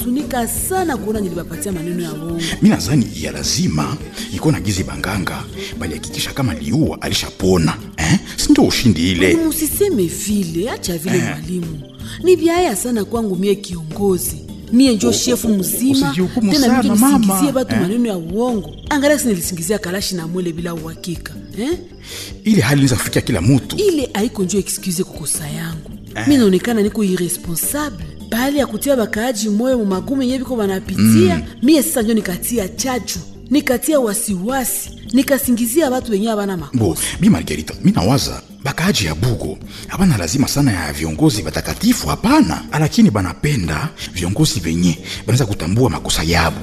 nahuzunika sana kuona nilibapatia maneno ya uongo. mi nadhani ya lazima iko na gizi banganga balihakikisha kama liua alishapona eh? sindio ushindi ile Musiseme vile, acha vile mwalimu. Ni vyaya sana kwangu mie kiongozi. Mie njo shefu mzima usijihukumu tena sana, mimi mama. nisingizie batu Eh. maneno ya uongo. Angalia si nilisingizia kalashi na mwele bila uhakika. Eh? ile hali inaweza kufikia kila mutu ile haiko njo excuse kukosa yangu mi naonekana niko irresponsable bahali ya kutia bakaaji moyo mu magumu yenye biko banapitia mie sasa njo nikatia chachu nikatia wasiwasi nikasingizia watu wenye abana bo makosa bi margarita mi nawaza bakaaji ya bugo hapana lazima sana ya viongozi batakatifu hapana lakini banapenda viongozi venye banaweza kutambua makosa yabo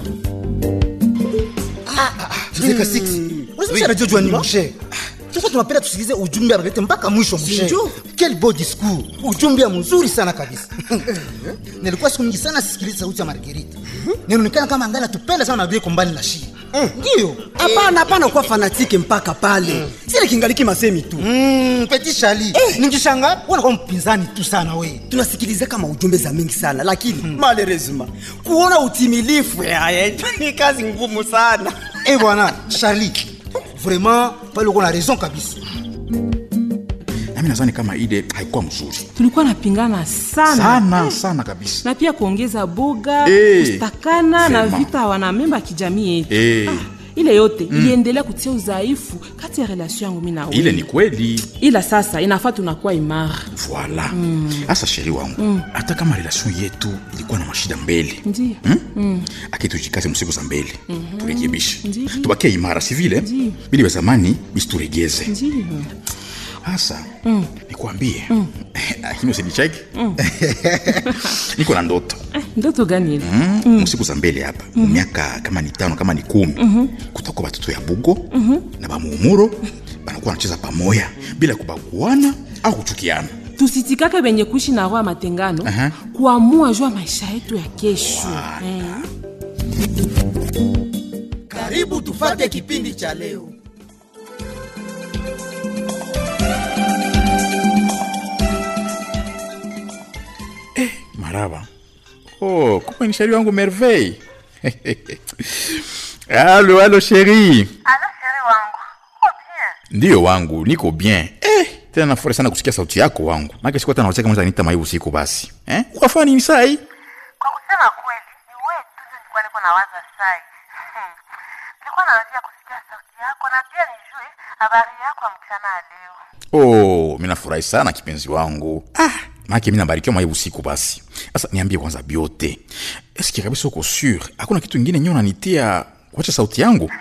Zeka 6 unasema anajua ni mshe sasa tunapenda tusikilize ujumbe abalete mpaka mwisho mshe Sinjo. quel beau discours ujumbe mzuri sana kabisa nilikuwa siku mingi sana sisikilize sauti ya Margarita ninaonekana kama angana tupenda sana na vile kombali na shii ndio hapana hapana kuwa fanatike mpaka pale sile kingaliki masemi tu Mm, petit Charlie ningishanga unakuwa mpinzani tu sana we tunasikiliza kama ujumbe za mingi sana lakini malheureusement kuona utimilifu yaye ni kazi ngumu sana eh bwana Charlie vraiment pale uko na raison kabisa nami nadhani kama ile haikuwa mzuri tulikuwa napingana sana, sana sana kabisa na pia kuongeza boga Eh, kustakana na vraiment. vita wanamemba ya kijamii yetu Eh. ile yote iliendelea kutia udhaifu kati ya relation yangu mi na wewe. ile ni kweli ila sasa inafaa tunakuwa imara voila hasa sheri wangu hata kama relation yetu ilikuwa na mashida mbele Ndiyo. hmm? akitujikaze msiku za mbele turekebishe Ndiyo. tubakie imara si vile Ndiyo. bili vya zamani bisituregeze Ndiyo. hasa nikuambie lakini usinicheki niko na ndoto ndoto gani ile mm. msiku za mbele hapa miaka kama ni tano kama ni kumi kutakuwa batoto ya bugo na bamuumuro banakuwa wanacheza pamoya bila kubaguana au kuchukiana tusitikake benye kuishi na roho ya matengano Aha. kuamua juu ya maisha yetu ya kesho eh. karibu tufate kipindi cha leo maraba oh, kumbe ni sheri wangu merveille alo alo sheri Alo sheri wangu, uko bien? ndiyo wangu niko bien eh, tena nafurahi sana kusikia sauti yako wangu make siku hata nawacheka mwanza nita maibu usiku basi eh? ukafanya nini sai Kwa kusema kweli, ni wewe tu ndio nilikuwa niko nawaza sai. Hmm. Nilikuwa nawazia kusikia sauti yako na pia nijue habari yako ya mchana ya leo. oh, mi nafurahi sana kipenzi wangu ah, make mi nabarikiwa maibu usiku basi sasa niambie kwanza biote eske kabisa uko sur hakuna kitu ingine nyo nanitia kuacha sauti yangu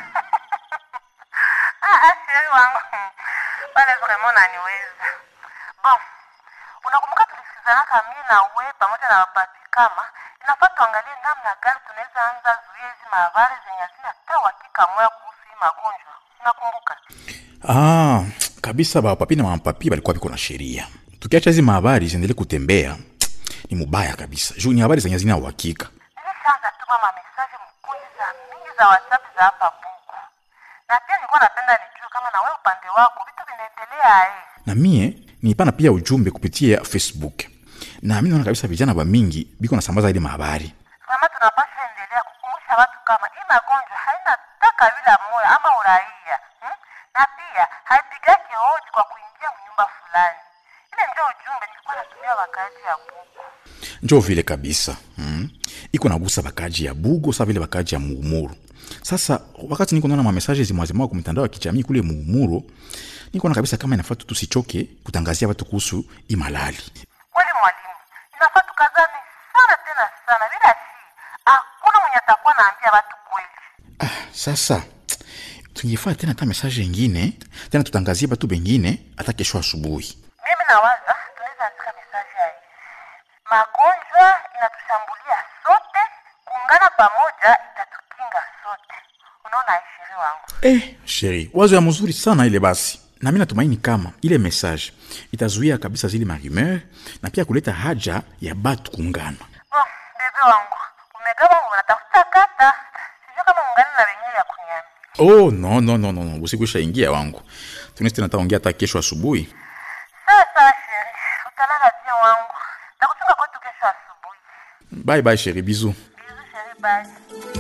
Ah, ah, sheri wangu. Hmm. Pale vraiment naniweza. Bon, unakumbuka tulisikizanaka mimi na wewe pamoja na wapapi kama inafaa tuangalie namna gani tunaweza anza zuia hizi mahabari zenye hazina hata uhakika moya kuhusu hii magonjwa. Unakumbuka? ah, kabisa bapapi na mapapi balikuwa biko na sheria tukiacha hizi mahabari ziendelee kutembea ni mubaya kabisa juu ni habari zenye zina uhakika nilishaanza tuma mamesaje mkundi za mingi za whatsapp za hapa buku na pia nilikuwa napenda nijue kama na wewe upande wako vitu vinaendelea eh. na mie nipana pia ujumbe kupitia facebook na mi naona kabisa vijana ba mingi biko nasambaza ile mahabari kama tunapasha endelea kukumbusha watu kama hii magonjwa haina hata kabila moya ama uraia hmm? na pia haipigake hodi kwa kuingia mnyumba fulani ile ndio ujumbe nilikuwa natumia wakati ya buku njo vile kabisa mm. iko nagusa bakaji ya bugo sa vile bakaji ya muumuru sasa wakati niko naona mamesaje zimwazimwa kwa mitandao ya kijamii kule muumuru niko na kabisa kama inafaa tu tusichoke kutangazia watu kuhusu imalali kweli mwalimu inafaa tukazane sana tena sana bila si hakuna mwenye atakuwa naambia watu kweli ah, sasa tungefaa tena hata mesaje ingine tena tutangazie batu bengine hata kesho asubuhi mimi nawaza tunaweza andika mesaje ya hivi magonjwa inatushambulia sote kuungana pamoja itatukinga sote unaona ishiri wangu eh, sheri wazo ya mzuri sana ile basi na mi natumaini kama ile message itazuia kabisa zile marumeur na pia kuleta haja ya batu kuungana oh, bebe wangu umegawa unatafuta kata sijui kama ungani na wenyewe ya kuniambia oh no no no no, no. usiku ishaingia wangu tunaweza tena taongea hata kesho asubuhi sawa sawa sheri utalala pia wangu takuchunga kwetu kesho asubuhi bye bye sheri bizu bizu basi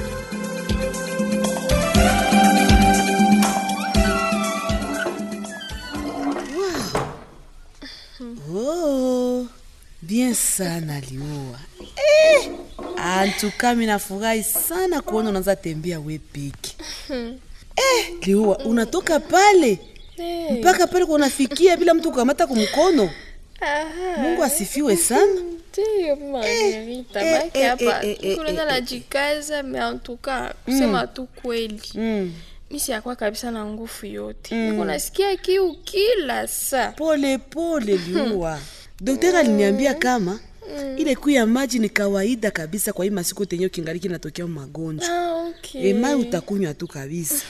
Oh, bien sana liua eh, antuka mi nafurahi sana kuona unaanza tembea we peke eh, liua unatoka pale mpaka pale kunafikia bila mtu kukamata kumkono mungu asifiwe sana ndiyo Margarita, eh, baki eh, hapa eh, eh, kulenda eh, najikaza me antuka kusema tu kweli mm. mi siyakuwa kabisa na nguvu yote niko nasikia kiu kila saa pole pole liua daktari aliniambia kama ile kuu ya maji ni kawaida kabisa kwa hii masiku tenye ukingaliki natokea magonjwa ah, okay. e, mai utakunywa tu kabisa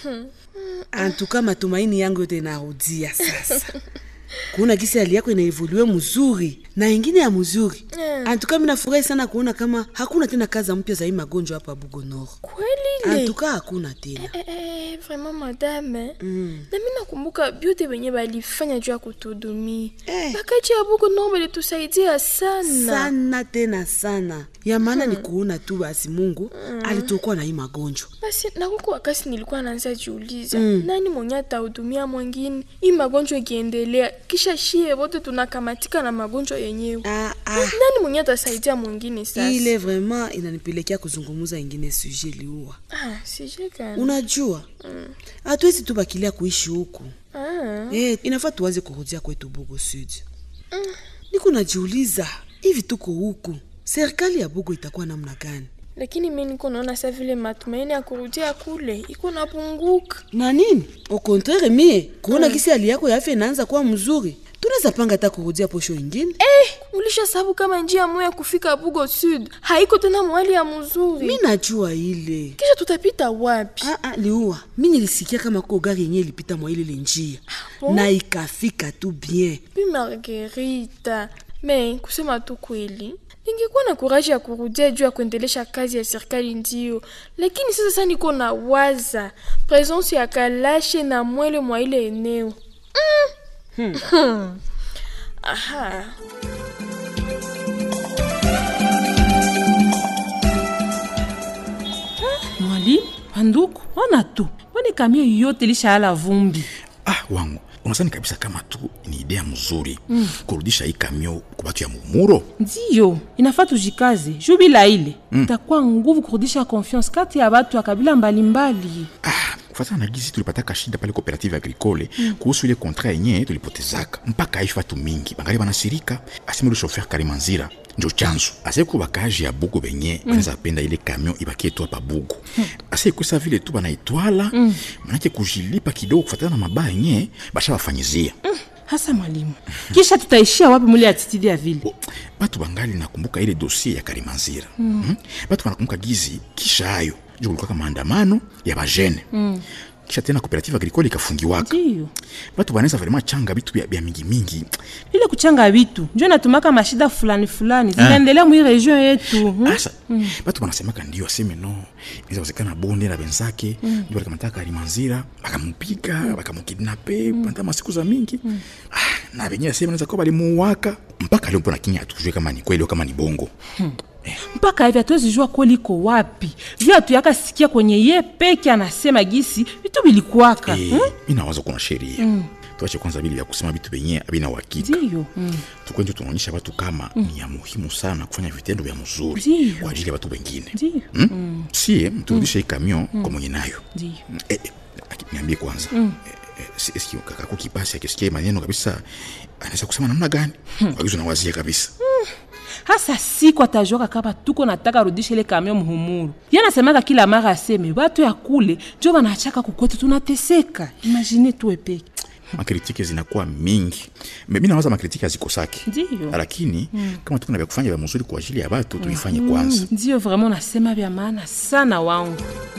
antuka matumaini yangu yote inarudia sasa kuona gisi hali yako inaevoluwe mzuri na ingine ya mzuri antuka minafurahi sana kuona kama hakuna tena kaza mpya za hii magonjwa hapa bugonoro kweli le antuka hakuna tena Eh, eh, vraiment madame mm. na mi nakumbuka byote benye balifanya juu ya kutudumia Eh. bakaji ya buku nao balitusaidia sana sana tena sana ya maana ni kuona tu basi mungu alitokoa na hii magonjwa basi nakuko wakasi nilikuwa naanza jiuliza nani mwenye atahudumia mwingine hii magonjwa ikiendelea kisha shie wote tunakamatika na magonjwa yenyewe ah, ah. nani mwenye atasaidia mwingine sasa ile vraiment inanipelekea kuzungumuza ingine suje liua ah, sije gani unajua hatuwezi tu bakilia kuishi huku ah. Eh, inafaa tuwaze kurudia kwetu Bugo Sud. Niko najiuliza hivi tuko huku, serikali ya Bugo itakuwa namna gani? lakini mi niko naona sa vile matumaini ya kurudia kule iko napunguka Na nini? Au contraire mie kuona kisi hali yako ya afya inaanza kuwa mzuri, tunaweza panga hata kurudia posho ingine. eh, ulisha sababu kama njia moya ya kufika bugo sud haiko tena mwali ya mzuri Mi najua ile kisha tutapita wapi Ah, ah, liua mi nilisikia kama ko gari yenye ilipita mwa ile njia bon? na ikafika tu bien. bi margerita me kusema tu kweli ningekuwa na kuraji ya kurudia juu ya kuendelesha kazi ya serikali ndio lakini sasa sa niko na waza presence ya kalashe na mwele mwa ile eneo mm. Hmm. aha mwalimu banduku ona tu mbone kamio yote lishaala vumbi ah wangu unasani kabisa kama tu ni idea mzuri mm. kurudisha hii kamio kwa batu ya mumuro ndiyo inafaa tujikaze juu bila ile itakuwa nguvu kurudisha confiance kati ya batu ya kabila mbalimbali ah, kufatana na gizi tulipataka shida pale cooperative agricole mm. kuhusu ile kontra yenye tulipotezaka mpaka aishi watu mingi bangali banasirika aseme ule shofer karimanzira njo chanzo aseku bakaji ya bugu benye mm. banaweza penda ile kamion ibakie tu hapa bugu mm. ase ikusa vile tu banaitwala mm. manake kujilipa kidogo kufatana na mabaya yenye basha bafanyizia hasa mwalimu kisha tutaishia wapi mule atitidi ya vile Bo, batu bangali nakumbuka ile dosie ya karimanzira mm. mm? batu banakumbuka gizi kisha hayo njo kulikuwaka maandamano ya bajene mm. kisha tena cooperative agricole ikafungiwaka ndiyo batu banaweza vraiment changa bitu bya, bya mingi mingi ile kuchanga vitu njo natumaka mashida fulani fulani zinaendelea mwi region yetu hmm? asa mm. batu banasemaka ndio aseme no inaweza wezekana bonde na benzake mm. ndio balikamataka alimanzira bakamupiga mm. bakamukidnape mm. panta masiku za mingi mm. ah, na benye aseme naweza kuwa balimuwaka mpaka leo mpona kinya atujue kama ni kweli au kama ni bongo hmm. mpaka hivi hatuwezi jua kweli iko wapi juu hatuyaka sikia kwenye ye peke anasema gisi vitu vilikuwaka Eh, hmm? mi nawaza kuna sheria mm. tuache kwanza bili vya kusema vitu benye abina uhakika ndiyo mm. tukwenje tunaonyesha watu kama mm. ni ya muhimu sana kufanya vitendo vya mzuri Ndiyo. kwa ajili ya watu wengine ndiyo mm? mm. sie turudishe hii kamion mm. kwa mwenye nayo ndiyo eh, eh, aki- niambie kwanza mm. eh, eh, eski kakaku kipasi akisikia maneno kabisa anaweza kusema namna gani hmm. kwa hizo nawazia kabisa hasa siku atajuaka kama tuko nataka rudisha ile kamio muhumuru ye anasemaka kila mara aseme batu ya kule njo banachaka kukwetu tunateseka imagine tuwe peke makritike zinakuwa mingi mi nawaza makritike hazikosaki Ndiyo. lakini mm. kama tuko na vya kufanya vya mzuri kwa ajili ya watu tuifanye kwanza ndiyo vraiment nasema vya maana sana wangu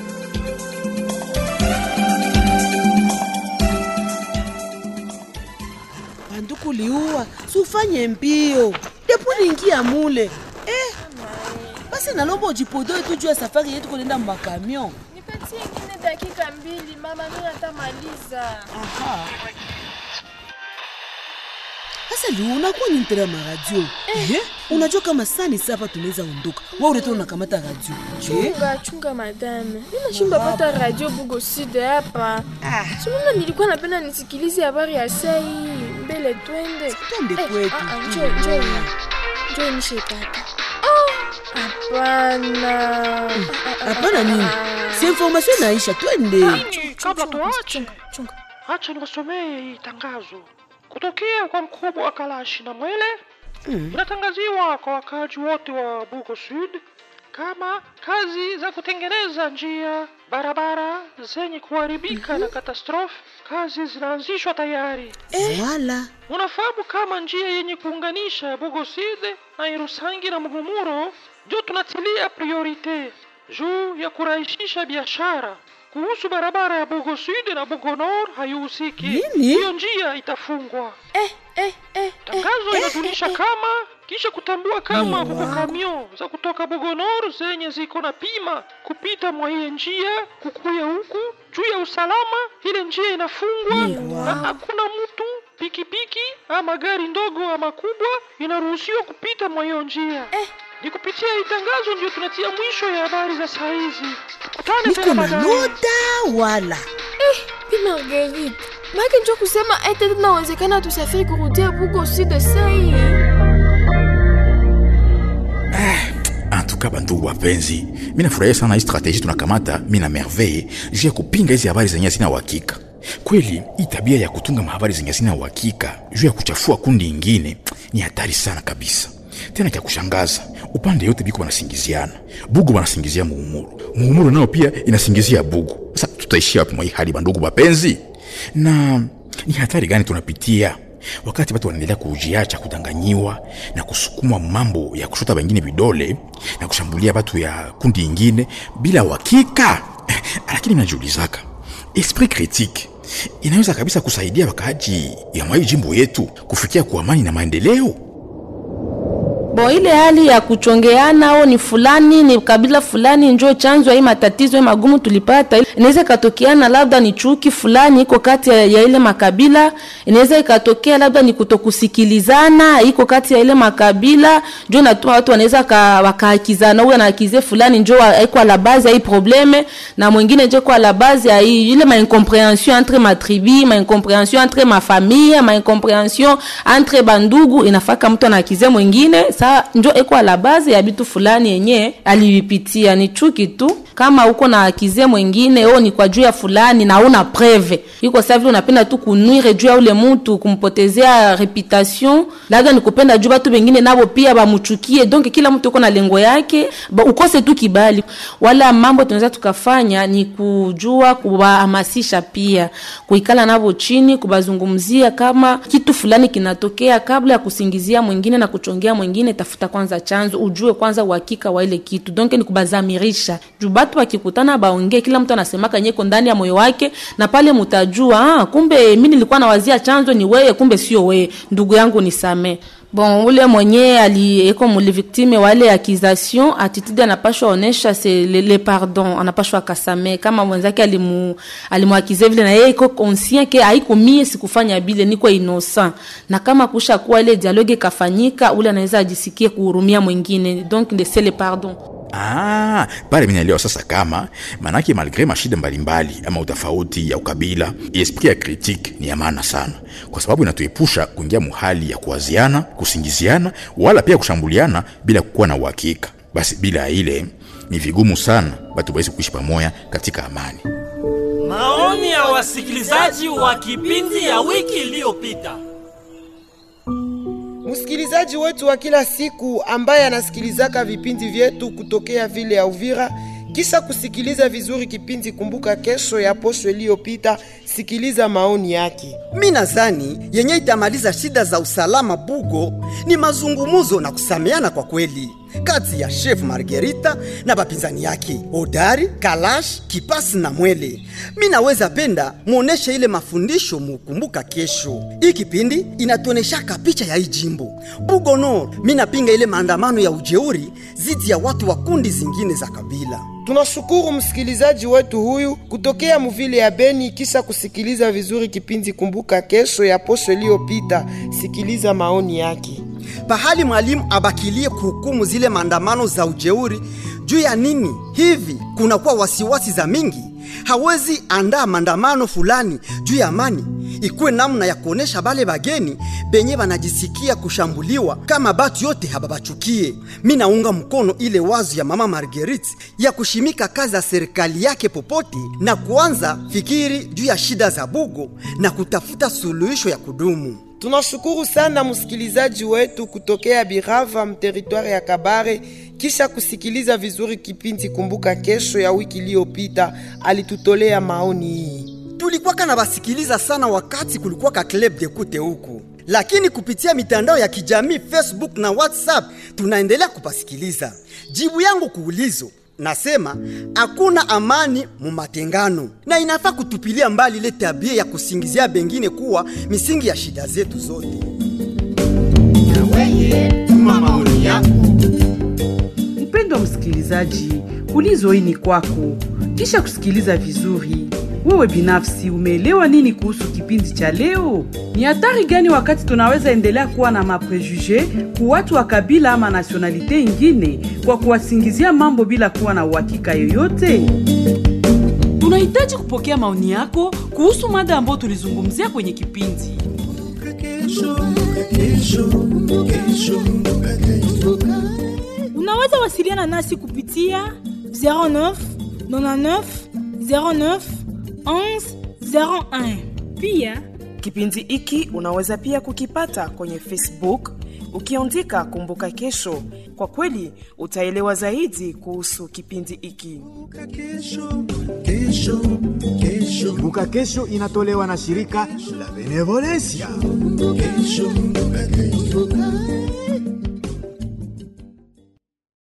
banduku liua sufanye mbio depo niingia mule eh, basi nalomba ujipodoe tu juu ya safari yetu kunenda makamion nipatie ingine dakika mbili mama mi natamaliza sasa ndio unakuwa ni ntera maradio eh? unajua kama sani sapa tunaweza ondoka wa uleta unakamata radio eh? chunga chunga madame ninashindwa pata radio bugo sud hapa sununa nilikuwa napenda nisikilize habari ya sai mbele twende Twende kwetu. ah, ah, njoo, njoo. njoo nishepata Ah, hapana hapana nini si information inaisha twende kabla tuache chunga chunga acha niwasomee hii tangazo kutokea kwa mkubwa wa kalashi na mwele inatangaziwa kwa wakaaji wote wa bugo sud kama kazi za kutengeneza njia barabara zenye kuharibika na katastrofe kazi zinaanzishwa tayari wala unafahamu kama njia yenye kuunganisha bogoside na irusangi na muhumuro ndio tunatilia priorite juu ya kurahisisha biashara kuhusu barabara ya bogo sud na bogo nord haihusiki Nini? hiyo njia itafungwa eh, eh, eh, tangazo inajulisha kama kisha kutambua kama huko kamio za kutoka bogonor zenye ziko na pima kupita mwa hiye njia kukuya huku juu ya usalama ile njia inafungwa na hakuna mtu pikipiki ama gari ndogo ama kubwa inaruhusiwa kupita mwa hiyo njia ni kupitia hii tangazo ndio tunatia mwisho ya habari za saa hizi tukutane niko tena na baadaye nota wala Pi Marguerite, make njo kusema ete tunawezekana tusafiri kurudia bugo sud sai antuka bandugu wapenzi mi nafurahia sana hii strateji tunakamata mi na merveille juu ya kupinga hizi habari zenye zina uhakika kweli hii tabia ya kutunga mahabari zenye zina uhakika juu ya kuchafua kundi ingine ni hatari sana kabisa tena cha kushangaza upande yote biko wanasingiziana bugu wanasingizia muumuru muumuru nao pia inasingizia bugu sasa tutaishia wapi mwa hii hali bandugu wapenzi na ni hatari gani tunapitia wakati watu wanaendelea kujiacha kudanganyiwa na kusukuma mambo ya kushota wengine vidole na kushambulia watu ya kundi ingine bila uhakika lakini najiulizaka esprit critique inaweza kabisa kusaidia wakaaji ya mwai jimbo yetu kufikia kwa amani na maendeleo bo ile hali ya kuchongeana au ni fulani ni kabila fulani njo chanzo ya hii matatizo hii magumu tulipata inaweza ikatokeana labda ni chuki fulani iko kati ya, ya ile makabila inaweza ikatokea labda ni kutokusikilizana iko kati ya ile makabila njo natuma watu wanaweza ka- wakaakizana huyu anaakize fulani njo wa- iko la base ya hii probleme na mwingine njo kwa la base ya hii ile ma incompréhension entre ma tribu ma incompréhension entre ma famille ma incompréhension entre bandugu inafaka mtu anaakize mwingine saa njo eko la base ya bitu fulani yenye alivipitia ni chuki tu kama uko na akize mwingine o ni kwa juu ya fulani na una preve iko sa vile unapenda tu kunwire juu ya ule mutu kumpotezea reputation labda ni kupenda juu batu bengine nabo pia bamuchukie donc kila mtu uko na lengo yake ba, ukose tu kibali wala mambo tunaweza tukafanya ni kujua kuwahamasisha pia kuikala nabo chini kubazungumzia kama kitu fulani kinatokea kabla ya kusingizia mwingine na kuchongea mwingine tafuta kwanza chanzo ujue kwanza uhakika wa ile kitu donc ni kubazamirisha juu batu wakikutana baongee kila mtu anasemaka nyeko ndani ya moyo wake na pale mutajua ah, kumbe mi nilikuwa nawazia chanzo ni weye kumbe sio weye ndugu yangu nisamee bon ule mwenye alieko muliviktime wale accusation attitude anapashwa onesha se le, le pardon anapashwa akasame kama mwenzake alimu alimuakize vile na yeye iko conscient ke haiko mie sikufanya bile niko innocent na kama kusha kuwa ile dialogue ikafanyika ule anaweza ajisikie kuhurumia mwingine donc de c'est le pardon Ah, pale minaelewa sasa kama manake malgre mashida mbalimbali ama utofauti ya ukabila, esprit ya critique ni ya maana sana, kwa sababu inatuepusha kuingia muhali ya kuwaziana, kusingiziana, wala pia kushambuliana bila kukuwa na uhakika. Basi bila ile ni vigumu sana batu bawezi kuishi pamoja katika amani. Maoni ya wasikilizaji wa kipindi ya wiki iliyopita. Msikilizaji wetu wa kila siku ambaye anasikilizaka vipindi vyetu kutokea vile ya Uvira, kisha kusikiliza vizuri kipindi Kumbuka Kesho ya posho iliyopita, sikiliza maoni yake. mi nazani yenye itamaliza shida za usalama bugo ni mazungumuzo na kusameana kwa kweli kati ya chef Margarita na bapinzani yake Odari, Kalash, Kipasi na Mwele. Mi naweza penda muoneshe ile mafundisho mukumbuka kesho. Hii kipindi inatuoneshaka picha ya hii jimbo Bugonor. Mi napinga ile maandamano ya ujeuri zidi ya watu wa kundi zingine za kabila. Tunashukuru msikilizaji wetu huyu kutokea muvile ya Beni, kisha kusikiliza vizuri kipindi Kumbuka Kesho ya posho iliyopita. Sikiliza maoni yake. pahali mwalimu abakilie kuhukumu zile maandamano za ujeuri juu ya nini hivi kunakuwa wasiwasi za mingi hawezi andaa maandamano fulani juu ya amani ikuwe namna ya kuonesha bale bageni benye banajisikia kushambuliwa kama batu yote hababachukie mi naunga mkono ile wazo ya mama marguerite ya kushimika kazi ya serikali yake popote na kuanza fikiri juu ya shida za bugo na kutafuta suluhisho ya kudumu Tunashukuru sana msikilizaji wetu kutokea Birava mteritwari ya Kabare, kisha kusikiliza vizuri kipindi Kumbuka Kesho ya wiki iliyopita, alitutolea maoni hii. tulikuwa kana basikiliza sana wakati kulikuwa ka club de kute huku lakini kupitia mitandao ya kijamii facebook na whatsapp tunaendelea kupasikiliza jibu yangu kuulizo nasema hakuna amani mu matengano na inafaa kutupilia mbali ile tabia ya kusingizia bengine kuwa misingi ya shida zetu zote tuma maoni yako Mpendwa msikilizaji, ulizo hii ni kwako. Kisha kusikiliza vizuri, wewe binafsi umeelewa nini kuhusu kipindi cha leo? Ni hatari gani wakati tunaweza endelea kuwa na maprejuge ku watu wa kabila ama nasionalite ingine kwa kuwasingizia mambo bila kuwa na uhakika yoyote? Tunahitaji kupokea maoni yako kuhusu mada ambayo tulizungumzia kwenye kipindi. Unaweza wasiliana nasi kupitia 09 99 09 11 01. Pia kipindi hiki unaweza pia kukipata kwenye Facebook ukiandika Kumbuka Kesho. Kwa kweli utaelewa zaidi kuhusu kipindi hiki. Kumbuka Kesho inatolewa na shirika la Benevolencia. kesho